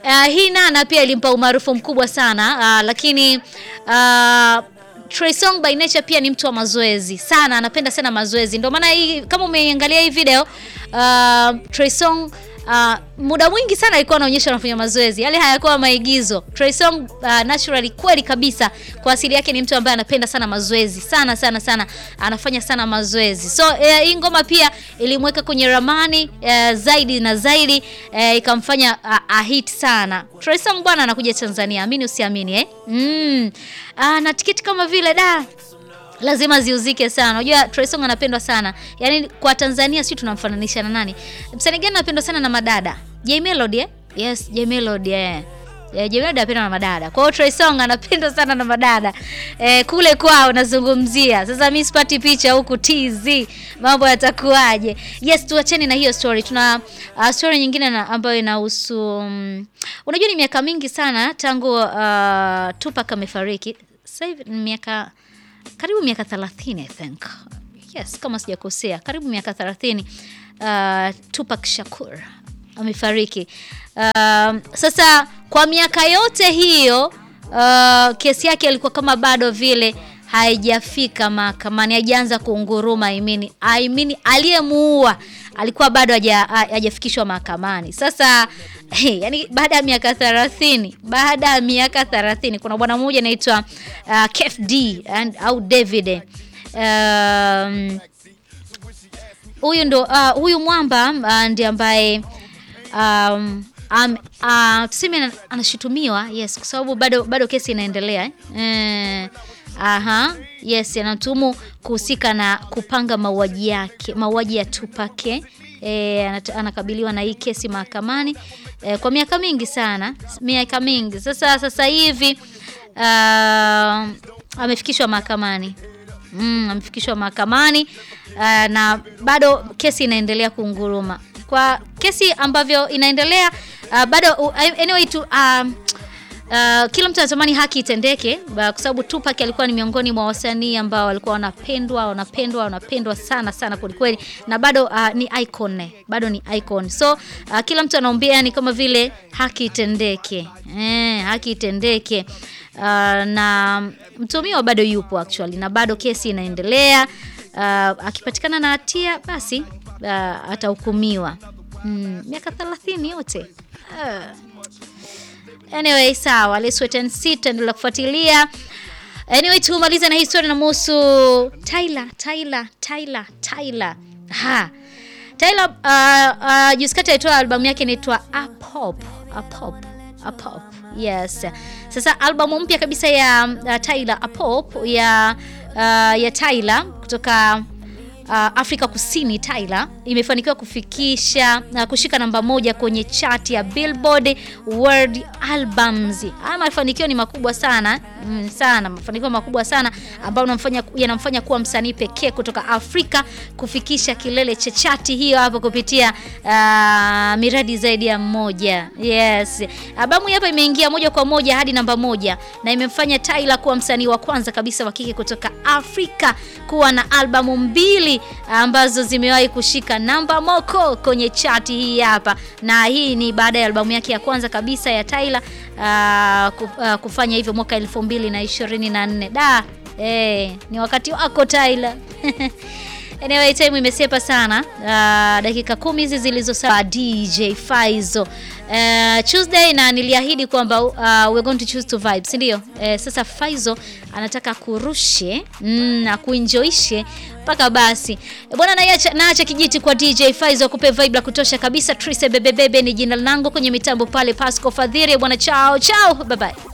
Uh, hii Nana pia ilimpa umaarufu mkubwa sana uh, lakini uh, Trey Songz by nature pia ni mtu wa mazoezi sana, anapenda sana mazoezi. Ndio maana hii kama umeiangalia hii video uh, Trey Songz Uh, muda mwingi sana alikuwa anaonyesha anafanya mazoezi, yale hayakuwa maigizo. Trey Songz uh, naturally kweli kabisa, kwa asili yake ni mtu ambaye anapenda sana mazoezi sana sana sana, anafanya sana mazoezi. So uh, hii ngoma pia ilimweka kwenye ramani uh, zaidi na zaidi uh, ikamfanya uh, ahit sana. Trey Songz bwana anakuja Tanzania, amini usiamini eh? Mm. Uh, na tiketi kama vile da lazima ziuzike sana. Unajua Trey Songz anapendwa sana. Yaani kwa Tanzania sisi tunamfananisha na nani? Msanii gani anapendwa sana na madada? J Melody eh? Yes, J Melody eh. Yeah, J Melody anapendwa na madada. Kwa hiyo Trey Songz anapendwa sana na madada. Eh, kule kwao nazungumzia. Sasa mimi sipati picha huku TZ. Mambo yatakuwaje? Yes, tuacheni na hiyo story. Tuna uh, story nyingine na, ambayo inahusu um, unajua ni miaka mingi sana tangu uh, Tupac amefariki. Sasa hivi ni miaka karibu miaka 30 I think. Yes, kama sijakosea, karibu miaka 30 uh, Tupac Shakur amefariki. Uh, sasa kwa miaka yote hiyo uh, kesi yake ilikuwa kama bado vile haijafika mahakamani, haijaanza kuunguruma. I mean, I mean aliyemuua alikuwa bado hajafikishwa mahakamani. Sasa hey, yani baada ya miaka 30, baada ya miaka 30 kuna bwana mmoja anaitwa uh, Kef D and, au David um, huyu ndo uh, huyu mwamba uh, ndiye ambaye um, um, uh, tuseme anashutumiwa yes, kwa sababu bado bado kesi inaendelea eh. Aha, yes, anatuhumu kuhusika na kupanga mauaji yake, mauaji ya Tupac. E, anakabiliwa na hii kesi mahakamani e, kwa miaka mingi sana, miaka mingi sasa. Sasa hivi uh, amefikishwa mahakamani mm, amefikishwa mahakamani uh, na bado kesi inaendelea kunguruma. Kwa kesi ambavyo inaendelea uh, bado uh, anyway tu uh, Uh, kila mtu anatamani haki itendeke kwa sababu Tupac alikuwa ni miongoni mwa wasanii ambao walikuwa wanapendwa wanapendwa wanapendwa sana sana kwelikweli, na bado uh, ni icon, bado ni icon. So uh, kila mtu anaombea ni kama vile haki itendeke, eh, haki itendeke. Uh, na mtuhumiwa bado yupo actually, na bado kesi inaendelea. Uh, akipatikana na hatia basi uh, atahukumiwa mm, miaka 30 yote uh. Anyway, sawa, let's wait and see, tutaendelea kufuatilia. Anyway, tumaliza na historia na muhusu Tyla, Tyla, Tyla, Tyla. Ha. Tyla uh, uh, juzi kati alitoa albamu yake inaitwa Apop, Apop, Apop. Yes. Sasa albamu mpya kabisa ya uh, Tyla Apop ya uh, ya Tyla kutoka Uh, Afrika Kusini Tyla imefanikiwa kufikisha uh, kushika namba moja kwenye chati ya Billboard World Albums. Haya mafanikio ni makubwa sana mm, sana mafanikio makubwa sana ambayo yanamfanya yanamfanya kuwa msanii pekee kutoka Afrika kufikisha kilele cha chati hiyo hapo kupitia uh, miradi zaidi ya mmoja. Yes. Albamu hapa imeingia moja kwa moja hadi namba moja na imemfanya Tyla kuwa msanii wa kwanza kabisa wa kike kutoka Afrika kuwa na albamu mbili ambazo zimewahi kushika namba moko kwenye chati hii hapa, na hii ni baada ya albamu yake ya kwanza kabisa ya Tyla uh, kufanya hivyo mwaka elfu mbili na ishirini na nne. Da, eh, ni wakati wako Tyla. Anyway, time imesepa sana. Uh, dakika kumi hizi zilizosawa DJ Faizo uh, Tuesday na niliahidi kwamba uh, we're going to choose to vibe, si ndio? Uh, sasa Faizo anataka kurushe mm, na kuenjoishe mpaka basi bwana, naacha naacha kijiti kwa DJ Faizo akupe vibe la kutosha kabisa. Trise bebebebe ni jina langu kwenye mitambo pale, Pasco Fadhiri bwana, chao chao, bye bye.